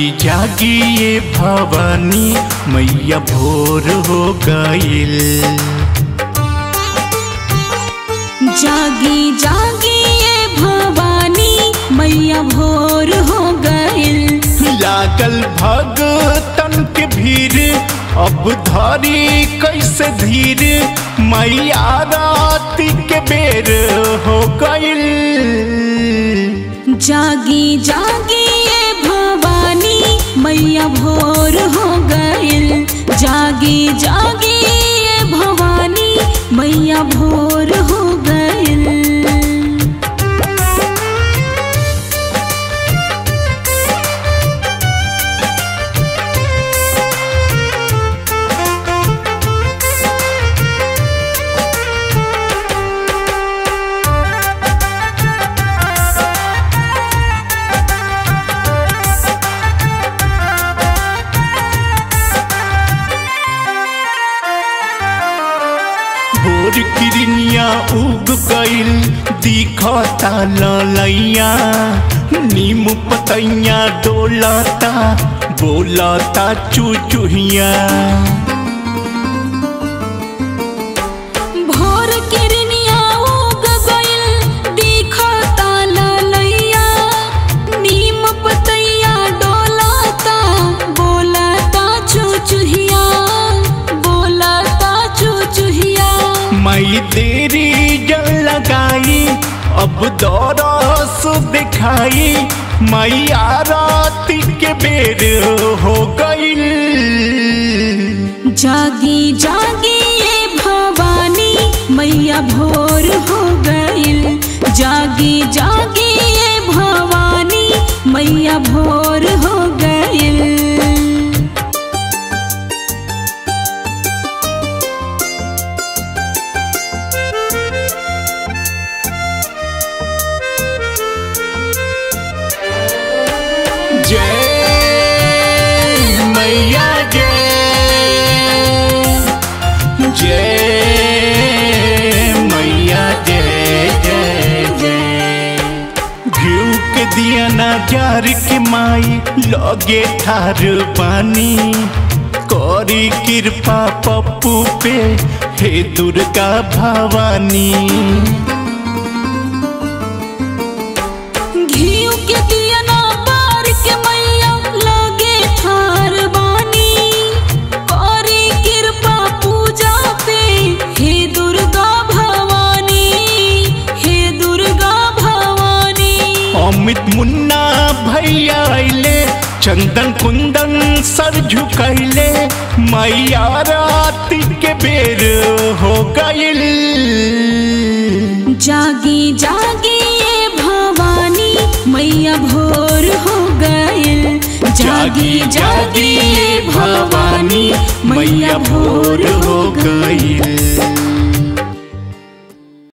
जागी जागी ये भवानी मैया भोर हो गईल जागी जागी ये भवानी मैया भोर हो गइल लागल भगतन के भीड़ अब धरी कैसे धीर मैया राती के बेर हो गईल जागी जागी ये भवानी मैया भोर हो गइल जागी जागी ये भवानी मैया भोर हो गइल भोर किरनिया उग गईल दिखता ललैया नीम पतैया डोलता बोलता चुचुहिया भोर किरनिया उग गइल दिखता ललैया नीम पतैया डोलाता बोलता चुचुहिया बोलता चुचुहिया मई देरी जल लगाई अब दौरस दिखाई मैया राती के बेर हो गईल जागी जागी ये भवानी मैया भोर हो गइल जागी जागी ये भवानी मैया भोर हो गइल जय मैया जय जय मैया जय जय जय घिउ के दिया ना जार के माई लगे ठार पानी करी कृपा पप्पू पे हे दुर्गा भवानी घीव के दिया ना पार के मैया लगे ठार बानी करी कृपा पूजा पे हे दुर्गा भवानी हे दुर्गा भवानी अमित मुन्ना भैया अइले चंदन कुंदन सर झुकैले मैया राती के बेर हो गईल जागी जागी ये भवानी मैया भोर हो गइल जागी जागी ये भवानी मैया भोर हो गइल